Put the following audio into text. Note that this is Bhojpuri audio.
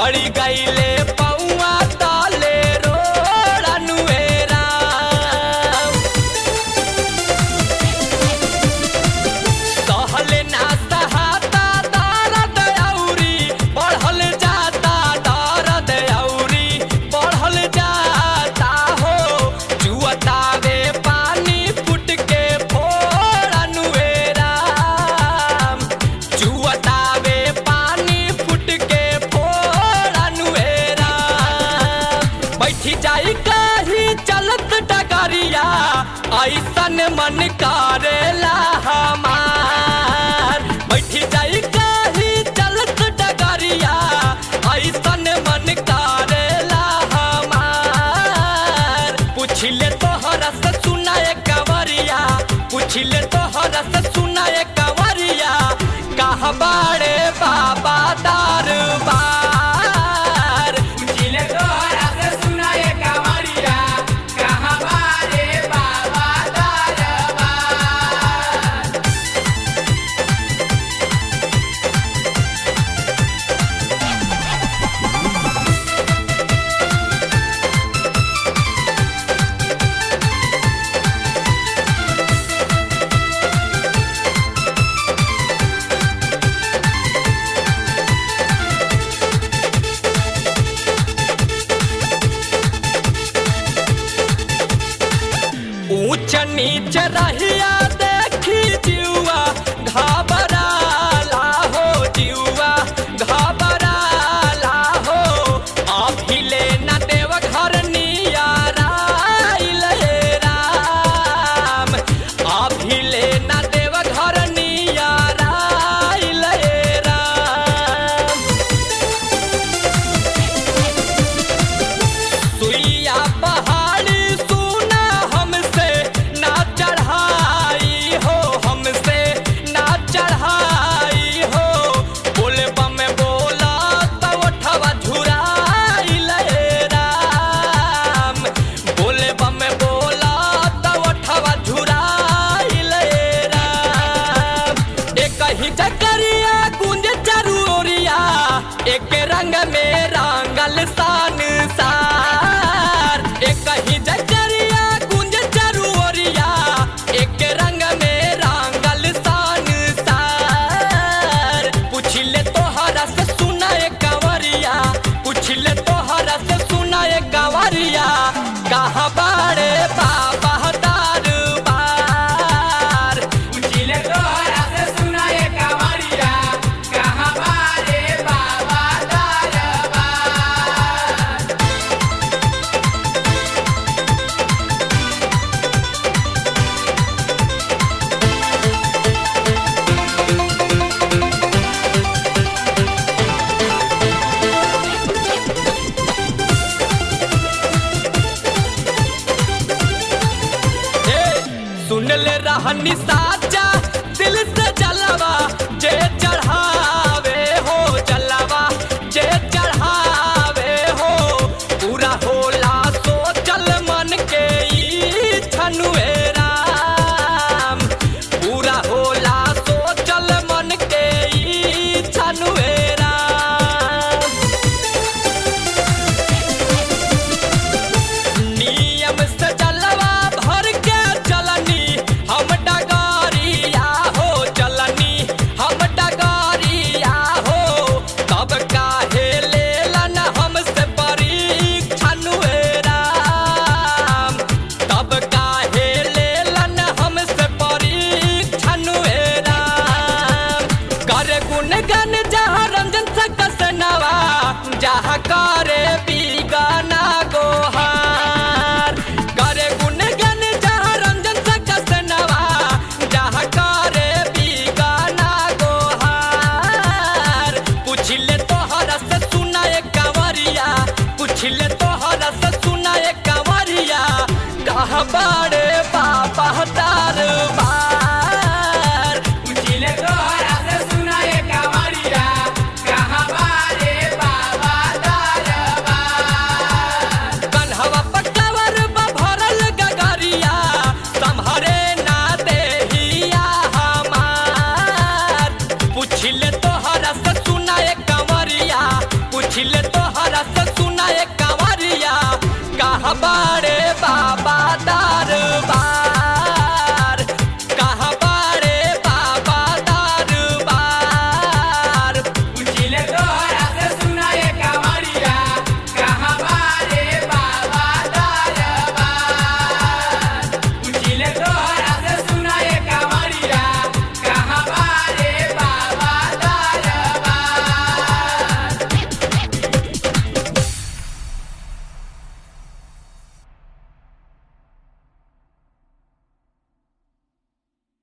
पड़ी गईले पौआ ताले रोड़नुएरा सहले ना सहाता दर्द औरी बढ़ल जाता दर्द औरी बढ़ल जाता हो जुअतावे पानी फुट के फोड़नुएरा जुअतावे पानी फुट के फोड़नुएरा बैठी जाई कहीं चलत डगरिया ऐसन मन करेला हमार बैठी जाई कहीं चलत डगरिया ऐसन मन करेला हमार पुछले तोहरा से सुनाए कंवरिया पुछले तोहरा से सुनाए कंवरिया कहा बाड़े बाबा दरबार जिले तोहरा से सुनाए कांवरिया कहाँ बारे बाबा दरबार ऊंच नीच रहिया देखी जुआ घबराला हो जुआ घबराला हो अभिले न देव घर नियाराइल राम अभिले न देव घर नियाराइल राम सुइया पहाड़ी सुना हमसे ना चढ़ाई हो हमसे ना चढ़ाई हो बोले बम बोला तब ठवा झुराई राम बोले बम बोला तब ठवा झुराई राम एक ही चकरिया गुंज चारू ओरिया एक रंग में रंगल सान सार एक ही जकरिया गुंज चारू ओरिया एक रंग में रंगल सान सार पुछले तोहरा से सुनाए कंवरिया पुछले तोहरा से सुनाए कंवरिया कहाँ बाड़े बाबा दरबार जिले तोहरा से सुनाए कांवरिया कहाँ बारे बाबा दरबार हे सुन ले रहनी साचा दिल से जलवा जे चढ़ावे हो जलवा जे चढ़ावे हो पूरा होला सोचल मन के ई छनुए राम पूरा होला सोचल मन के ई छनुए राम नियम से जलवा भर के चलनी हम डगारिया हो चलनी हम डगारिया हो तब काहे लेलन हमसे परीक्षण हुए राम तब काहे लेलन हमसे परीक्षण हुए राम कर गुण गन जहाँ रंजन से कसनवा जहाँ करे बीगाना गोहार करे गुण गन जहाँ रंजन से कसनवा जहाँ करे बीगाना गोहार पुछले तोहरा से सुनाए कंवरिया पुछले तोहरा से सुनाए कंवरिया कहाँ बाड़े